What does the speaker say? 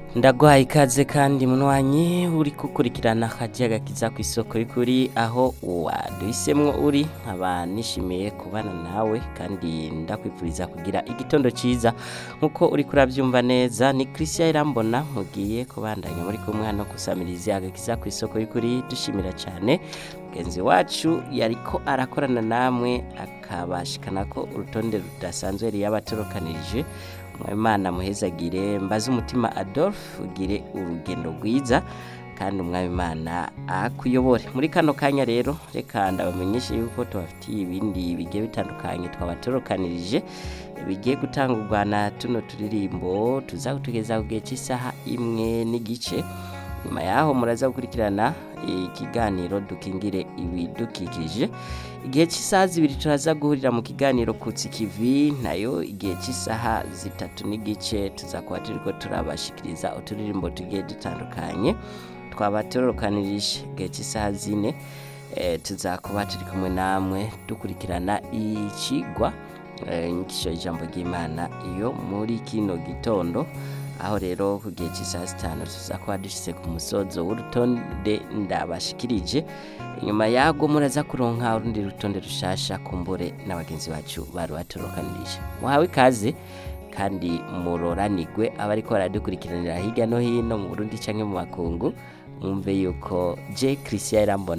ndaguhaye ikaze kandi munywanyi uri gukurikirana akajaga kiza ku isoko y'ukuri aho waduhisemwo uri nkaba nishimiye kubana nawe kandi ndakwifuriza kugira igitondo cyiza nk'uko uri kurabyumva neza ni christian irambona mugiye kubandanya muri kumwe no gusamiriza agakiza ku isoko y'ukuri dushimira cyane mugenzi wacu yariko arakorana namwe akabashikana ko urutonde rudasanzwe yari yabatorokanirije umwami muhezagire mbaze umutima adolphe ugire urugendo rwiza kandi umwami imana akuyobore muri kano kanya rero reka ndabamenyeshe yuko tubafitiye ibindi bigiye bitandukanye twabatorokanirije bigiye gutangurwa na tuno turirimbo tuzakutugeza ku gihe cy'isaha imwe n'igice nyuma yaho muraza gukurikirana ikiganiro dukingire ibidukikije igihe cy'isaha zibiri turaza guhurira mu kiganiro kutsi kivi nayo igihe cy'isaha zitatu n'igice tuzakuba turiko turabashikiriza uturirimbo tugiye dutandukanye twaba turorokanirije igihe cy'isaha zine eh, tuzakuba turi kumwe namwe dukurikirana ikigwa eh, inyigisho y'ijambo ry'imana iyo muri kino gitondo aho rero ku gihe cy'isaha zitanu tuza kuba dushyize ku musozo w'urutonde ndabashikirije inyuma yago muraza kuronka urundi rutonde rushasha kumbure na bagenzi bacu bari batorokanirije muhawe ikaze kandi muroranigwe abariko baradukurikiranira hirya no hino mu Burundi canke mu makungu mwumve yuko je Christian Irambona